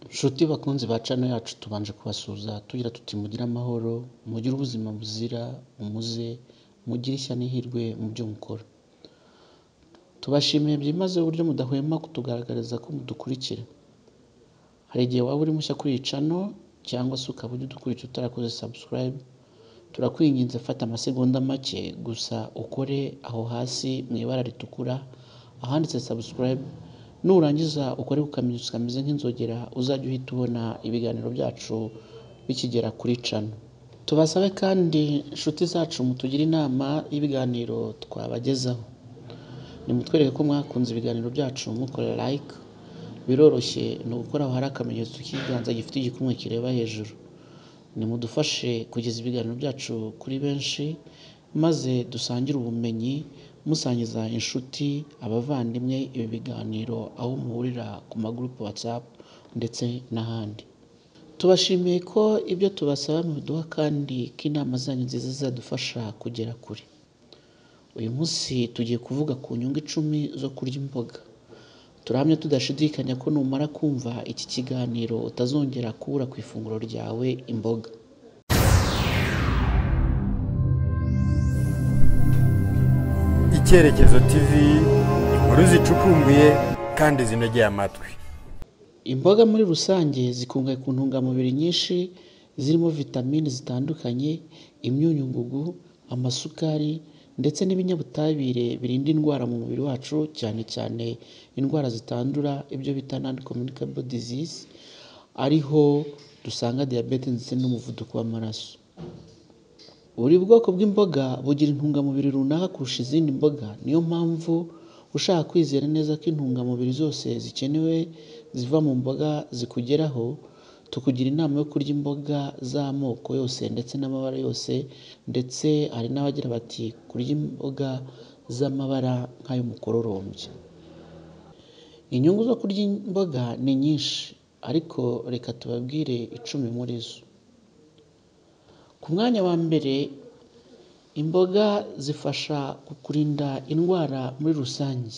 Nshuti bakunzi ba cano yacu tubanje kubasuhuza tugira tuti mugire amahoro, mugire ubuzima buzira umuze, mugire ishya n'ihirwe mu byo mukora. Tubashimiye byimazeyo uburyo mudahwema kutugaragariza ko mudukurikira. Hari igihe waba uri mushya kuri iyi cano cyangwa se ukaba ujya udukurikira utarakoze subscribe, turakwinginze fata amasegonda make gusa ukore aho hasi mu ibara ritukura ahanditse subscribe, nurangiza ukore ku kamenyetso kameze nk'inzogera uzajye uhita ubona ibiganiro byacu bikigera kuri cano. Tubasabe kandi nshuti zacu mutugire inama y'ibiganiro twabagezaho. Nimutwereke ko mwakunze ibiganiro byacu mukora like, biroroshye ni ugukora aho hari akamenyetso k'ikiganza gifite igikumwe kireba hejuru. Nimudufashe kugeza ibiganiro byacu kuri benshi maze dusangire ubumenyi, musangiza inshuti, abavandimwe ibi biganiro aho muhurira ku magurupe WhatsApp ndetse n'ahandi. Tubashimiye ko ibyo tubasaba mubiduha kandi ko inama zanyu nziza zizadufasha kugera kure. Uyu munsi tugiye kuvuga ku nyungu icumi zo kurya imboga. Turahamya tudashidikanya ko numara kumva iki kiganiro utazongera kubura ku ifunguro ryawe imboga. Icyerekezo TV inkuru zicukumbuye kandi zinogeye amatwi. Imboga muri rusange zikungahaye ku ntungamubiri nyinshi zirimo vitamini zitandukanye, imyunyungugu, amasukari ndetse n'ibinyabutabire birinda indwara mu mubiri wacu cyane cyane indwara zitandura ibyo bita non communicable disease, ariho dusanga diyabete ndetse n'umuvuduko w'amaraso. Buri bwoko bw'imboga bugira intungamubiri runaka kurusha izindi mboga, niyo mpamvu ushaka kwizera neza ko intungamubiri zose zikenewe ziva mu mboga zikugeraho, tukugira inama yo kurya imboga z'amoko yose ndetse n'amabara yose ndetse hari n'abagira bati kurya imboga z'amabara nk'ay'umukororombya. Inyungu zo kurya imboga ni nyinshi ariko reka tubabwire icumi muri zo. Ku mwanya wa mbere imboga zifasha kukurinda indwara muri rusange.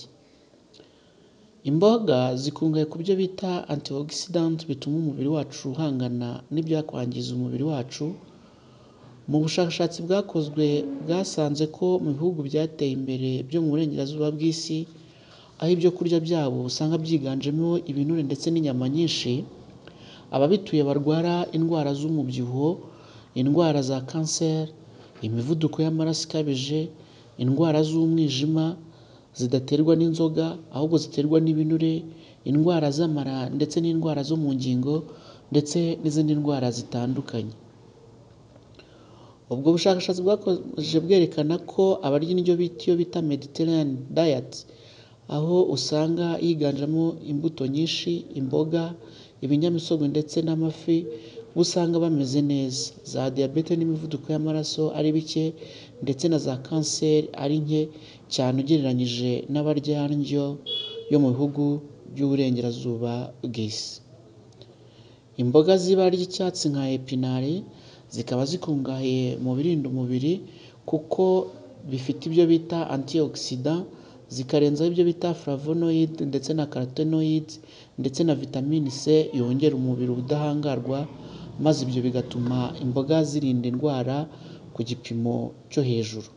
Imboga zikungahaye ku byo bita antioxidant bituma umubiri wacu uhangana n'ibyakwangiza umubiri wacu, mu bushakashatsi bwakozwe bwasanze ko mu bihugu byateye imbere byo mu burengerazuba bw'isi, aho ibyo kurya byabo usanga byiganjemo ibinure ndetse n'inyama nyinshi, ababituye barwara indwara z'umubyibuho, indwara za kanseri, imivuduko y'amaraso ikabije, indwara z'umwijima zidaterwa n'inzoga ahubwo ziterwa n'ibinure, indwara z'amara ndetse n'indwara zo mu ngingo ndetse n'izindi ndwara zitandukanye. Ubwo bushakashatsi bwakomeje bwerekana ko abarya indyo iyo bita Mediterranean diet, aho usanga yiganjemo imbuto nyinshi, imboga, ibinyamisogwe ndetse n'amafi, bo usanga bameze neza, za diyabete n'imivuduko y'amaraso ari bike ndetse na za kanseri ari nke cyane ugereranyije n'abarya indyo yo mu bihugu by'uburengerazuba bw'isi. Imboga z'ibara ry'icyatsi nka epinari zikaba zikungahaye mu birinda umubiri kuko bifite ibyo bita antioxidant, zikarenzaho ibyo bita flavonoid ndetse na carotenoid ndetse na vitamine C yongera umubiri ubudahangarwa maze ibyo bigatuma imboga zirinda indwara ku gipimo cyo hejuru.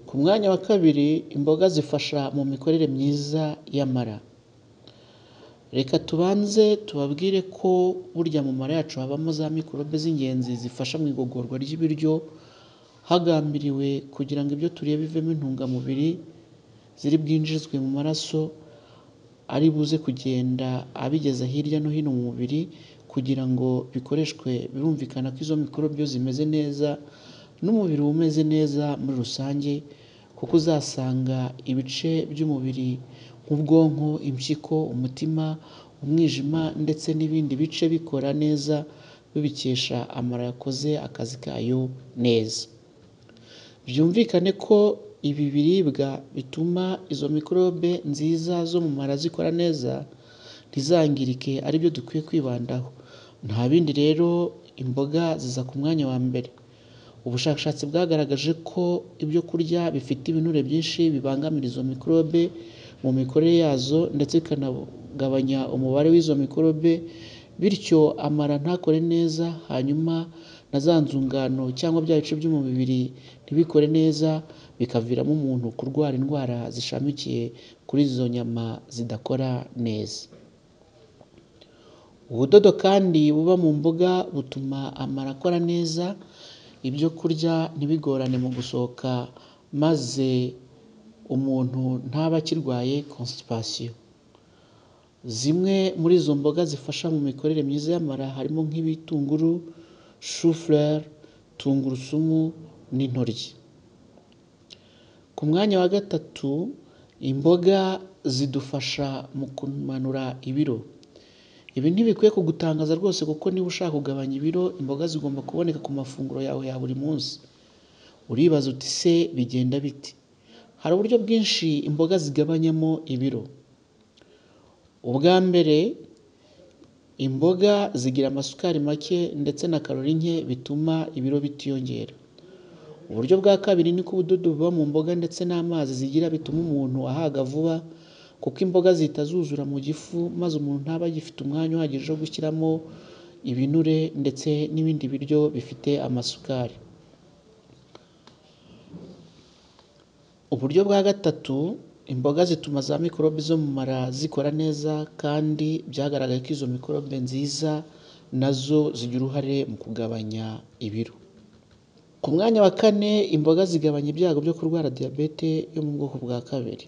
Ku mwanya wa kabiri imboga zifasha mu mikorere myiza y'amara. Reka tubanze tubabwire ko burya mu mara yacu habamo za mikorobe z'ingenzi zifasha mu igogorwa ry'ibiryo, hagambiriwe kugira ngo ibyo turiye bivemo intungamubiri ziri bwinjizwe mu maraso, ari buze kugenda abigeza hirya no hino mu mubiri kugira ngo bikoreshwe birumvikana ko izo mikorobe iyo zimeze neza n'umubiri uba umeze neza muri rusange kuko uzasanga ibice by'umubiri nk'ubwonko, impyiko, umutima, umwijima ndetse n'ibindi bice bikora neza bibikesha amara yakoze akazi kayo neza. Byumvikane ko ibi biribwa bituma izo mikorobe nziza zo mu mara zikora neza ntizangirike ari byo dukwiye kwibandaho. Nta bindi rero imboga ziza ku mwanya wa mbere. Ubushakashatsi bwagaragaje ko ibyo kurya bifite ibinure byinshi bibangamira izo mikorobe mu mikorere yazo ndetse ikanagabanya umubare w'izo mikorobe bityo amara ntakore neza hanyuma na za nzungano cyangwa bya bice byo mu mubiri ntibikore neza bikaviramo umuntu kurwara indwara zishamikiye kuri izo nyama zidakora neza ubudodo kandi buba mu mboga butuma amara akora neza ibyo kurya ntibigorane mu gusohoka maze umuntu ntaba akirwaye constipation zimwe muri izo mboga zifasha mu mikorere myiza y'amara harimo nk'ibitunguru shufurere tungurusumu n'intoryi ku mwanya wa gatatu imboga zidufasha mu kumanura ibiro ibi ntibikwiye kugutangaza rwose kuko niba ushaka kugabanya ibiro imboga zigomba kuboneka ku mafunguro yawe ya buri munsi uribaza uti se bigenda bite hari uburyo bwinshi imboga zigabanyamo ibiro ubwa mbere imboga zigira amasukari make ndetse na karori nke bituma ibiro bitiyongera uburyo bwa kabiri ni ko ubudodo buba mu mboga ndetse n'amazi zigira bituma umuntu ahaga vuba kuko imboga zihita zuzura mu gifu maze umuntu ntaba agifite umwanya uhagije wo gushyiramo ibinure ndetse n'ibindi biryo bifite amasukari uburyo bwa gatatu imboga zituma za mikorobe zo mu mara zikora neza kandi byagaragaye ko izo mikorobe nziza nazo zigira uruhare mu kugabanya ibiro ku mwanya wa kane imboga zigabanya ibyago byo kurwara diyabete yo mu bwoko bwa kabiri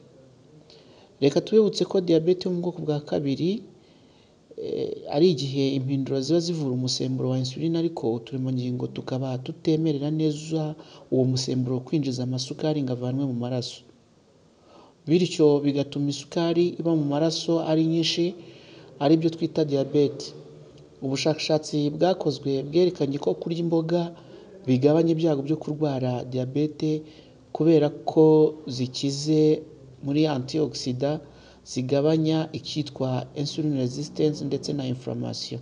reka tubibutse ko diyabete yo mu bwoko bwa kabiri eh, ari igihe impinduro ziba zivura umusemburo wa insuline ariko uturemangingo tukaba tutemerera neza uwo musemburo kwinjiza amasukari ngo avanwe mu maraso bityo bigatuma isukari iba mu maraso ari nyinshi ari byo twita diyabete ubushakashatsi bwakozwe bwerekanye ko kurya imboga bigabanya ibyago byo kurwara diyabete kubera ko zikize muri antioxida zigabanya icyitwa insulin resistance ndetse na inflammation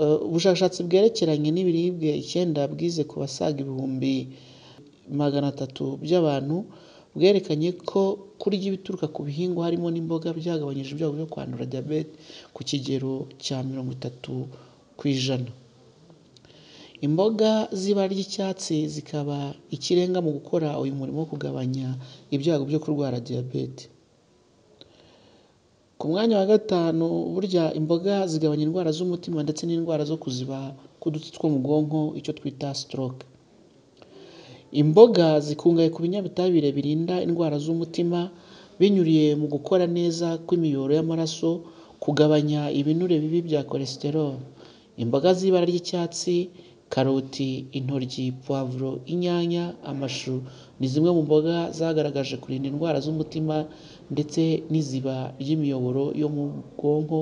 Eh, ubushakashatsi bwerekeranye n'ibiribwa icyenda bwize ku basaga ibihumbi magana atatu by'abantu bwerekanye ko kurya ibituruka ku bihingwa harimo n'imboga byagabanyije ibyago byo kwandura diyabete ku kigero cya mirongo itatu ku ijana imboga z'ibara ry'icyatsi zikaba ikirenga mu gukora uyu murimo wo kugabanya ibyago byo kurwara diyabete ku mwanya wa gatanu burya imboga zigabanya indwara z'umutima ndetse n'indwara zo kuziba k'udutsi two mu bwonko icyo twita stroke imboga zikungahaye ku binyabutabire birinda indwara z'umutima binyuriye mu gukora neza kw'imiyoboro y'amaraso kugabanya ibinure bibi bya cholesterol imboga z'ibara ry'icyatsi karoti intoryi puwavuro inyanya amashu ni zimwe mu mboga zagaragaje kurinda indwara z'umutima ndetse n'iziba ry'imiyoboro yo mu bwonko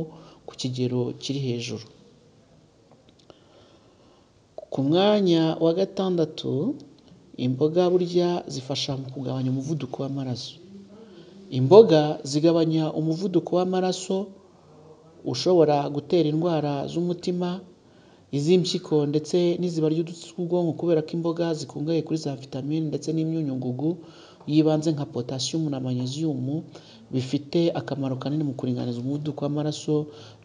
ku kigero kiri hejuru ku mwanya wa gatandatu imboga burya zifasha mu kugabanya umuvuduko w'amaraso imboga zigabanya umuvuduko w'amaraso ushobora gutera indwara z'umutima iz'impyiko ndetse n'iziba ry'udutsi tw'ubwonko kubera ko imboga zikungahaye kuri za vitamine ndetse n'imyunyungugu y'ibanze nka potasiyumu na manyeziyumu bifite akamaro kanini mu kuringaniza umuvuduko w'amaraso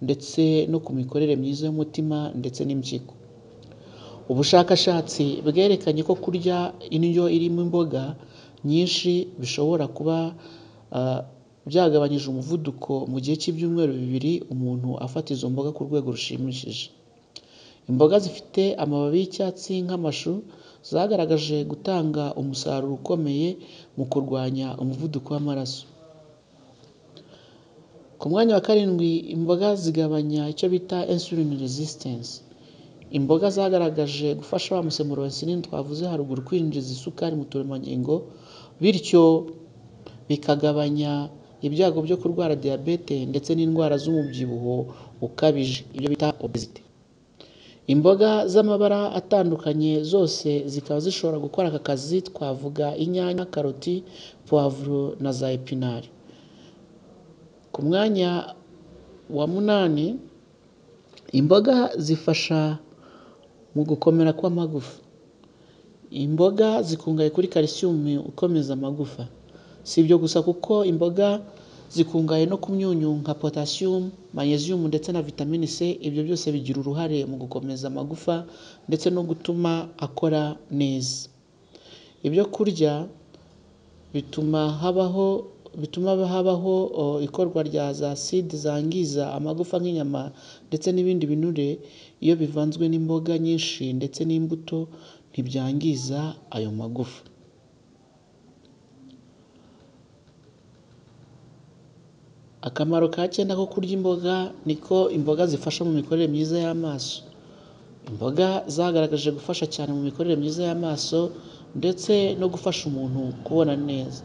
ndetse no ku mikorere myiza y'umutima ndetse n'impyiko ubushakashatsi bwerekanye ko kurya indyo irimo imboga nyinshi bishobora kuba ah, byagabanyije umuvuduko mu gihe cy'ibyumweru bibiri umuntu afata izo mboga ku rwego rushimishije imboga zifite amababi y'icyatsi nk'amashu zagaragaje gutanga umusaruro ukomeye mu kurwanya umuvuduko w'amaraso ku mwanya wa karindwi imboga zigabanya icyo bita insulin resistance imboga zagaragaje gufasha wa musemburo wa insulin twavuze haruguru kwinjiza isukari mu turemangingo bityo bikagabanya ibyago byo kurwara diyabete ndetse n'indwara z'umubyibuho ukabije ibyo bita obesity imboga z'amabara atandukanye zose zikaba zishobora gukora aka kazi twavuga inyanya karoti puwavuro na za epinari ku mwanya wa munani imboga zifasha mu gukomera kw'amagufa imboga zikungahaye kuri kalisiyumu ikomeza amagufa si ibyo gusa kuko imboga zikungahaye no ku myunyu nka potasiyumu manyeziyumu ndetse na vitamine c ibyo byose bigira uruhare mu gukomeza amagufa ndetse no gutuma akora neza ibyo kurya bituma habaho bituma habaho o, ikorwa rya za side zangiza amagufa nk'inyama ndetse n'ibindi binure iyo bivanzwe n'imboga nyinshi ndetse n'imbuto ntibyangiza ayo magufa akamaro ka cyenda ko kurya imboga ni ko imboga zifasha mu mikorere myiza y'amaso imboga zagaragaje gufasha cyane mu mikorere myiza y'amaso ndetse no gufasha umuntu kubona neza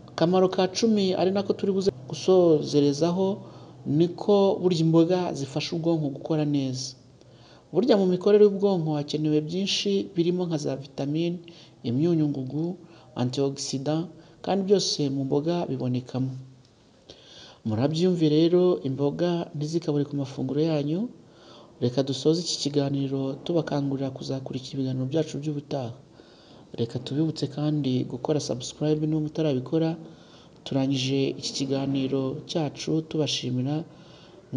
akamaro ka cumi ari nako turi buze gusozerezaho ni ko burya imboga zifasha ubwonko gukora neza burya mu mikorere y'ubwonko hakenewe byinshi birimo nka za vitamine imyunyu ngugu antioxida kandi byose mu mboga bibonekamo murabyumve rero imboga ntizikabure ku mafunguro yanyu reka dusoze iki kiganiro tubakangurira kuzakurikira ibiganiro byacu by'ubutaha reka tubibutse kandi gukora sabusikarayibe niba mutarabikora turangije iki kiganiro cyacu tubashimira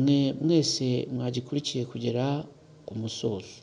mwe mwese mwagikurikiye kugera ku musozo